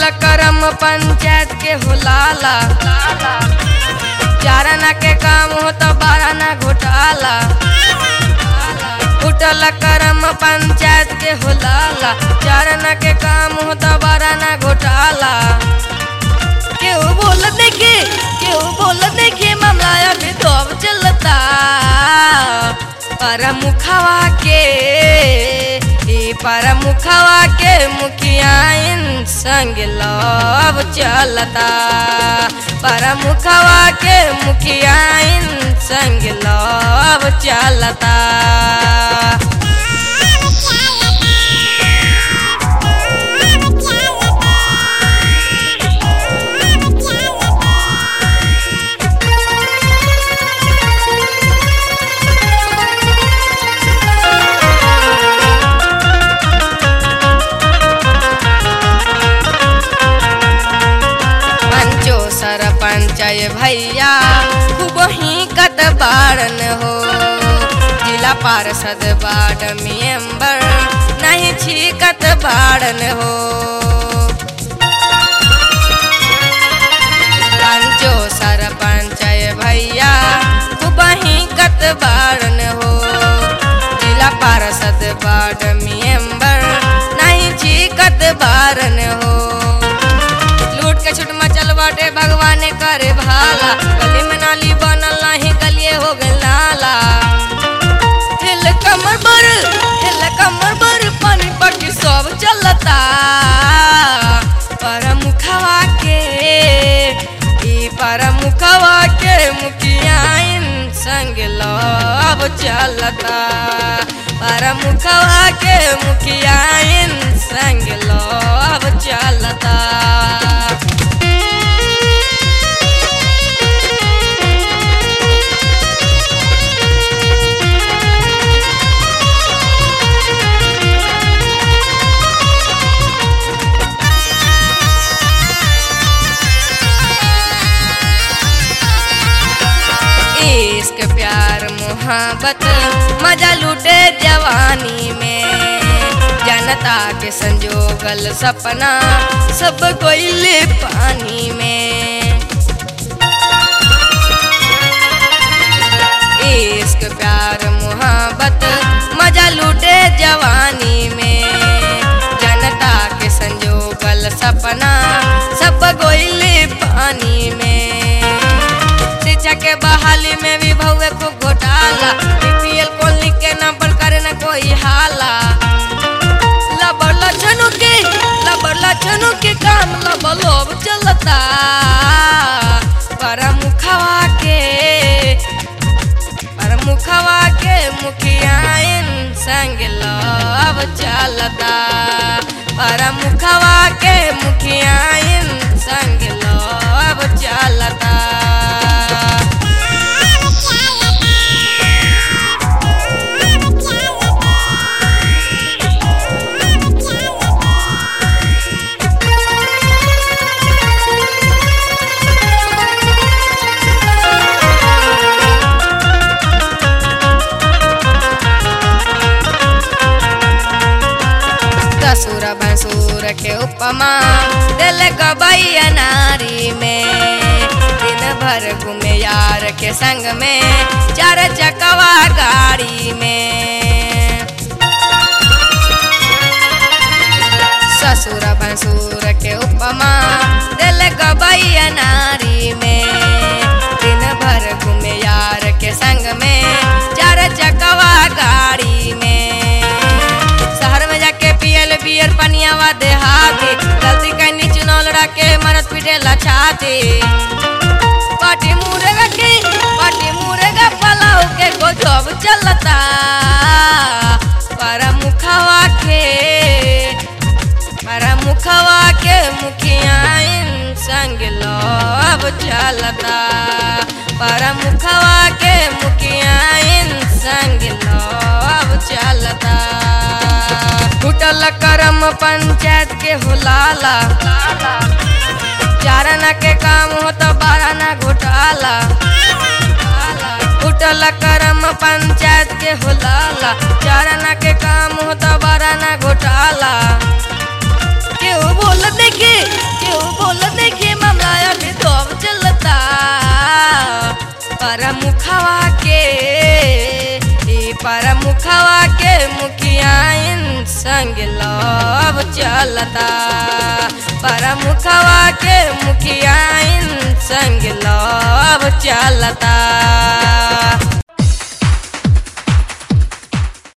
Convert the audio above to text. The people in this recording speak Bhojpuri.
टूटल करम पंचायत के हुलाला चारना के काम हो तो बारना घोटाला टूटल करम पंचायत के हुलाला चारना के काम हो तो बारना घोटाला केहू बोल देखे केहू बोल देखे मामला अभी तो अब चलता पर मुखवा के ई पर मुखवा के मुखिया इन संग लव चलता पर मुखवा के मुखिया इन संग लव चलता पंचो सरपंच भैया खूब ही कत बारन हो जिला पार्षद वार्ड मेंबर नहीं छीकत बारन हो पंचो सरपंच भैया खूब ही कत बारन हो जिला पार्षद वार्ड मेंबर नहीं छीकत बारन हो लूट के छुट मचल बाटे भगवान करे भाला गली में नाली बनल नहीं गलिए हो गए नाला हिल कमर बर हिल कमर बर पानी पटी सब चलता पर मुखवा के ई पर मुखवा के मुखिया इन संग लव चलता पर मुखवा के मुखिया इन संग लव चलता इश्क प्यार मोहब्बत मजा लूटे जवानी में जनता के संजोगल सपना सब कोयले पानी में इश्क प्यार मोहब्बत मजा लूटे जवानी में जनता के संजोगल सपना सब गोइले पानी में शिक्षा के बहाली में भी भौवे को घोटाला बीपीएल कॉलोनी के नाम पर करे न कोई हाला लबर लछनु के लबर लछनु के काम लबर लोभ चलता पर मुखवा के पर मुखवा के मुखिया इन संग लव चलता पर मुखवा के मुखिया इन संग लव चलता ससुर भसुर के उपमा दिल गबैया नारी में दिन भर घूमे यार के संग में चार चकवा गाड़ी में ससुर भसुर के उपमा दिल गबैया नारी में दिन भर घूमे यार के संग में चार चकवा गाड़ी में शहर में जाके पियल बियर पनियावा देहाती गलती कहीं चुनौल रखे मरत पीटे लछाती पाटी मुरेगा के पाटी मुरेगा पलाऊ के गजब चलता पर मुखवा के पर मुखवा के मुखिया इन संग लव चलता पर मुखवा के मुखिया इन संग लव चलता टूटल करम पंचायत के हुलाला चारना के काम हो तो बारना घोटाला उठल करम पंचायत के हुलाला चारना के काम हो तो बारना घोटाला केहू बोल देखे केहू बोल देखिए मामला अभी तो अब चलता पर मुखवा के ई पर मुखवा के मुखिया इन संग लव चलता पर मुखवा के मुखिया इन संग लव चलता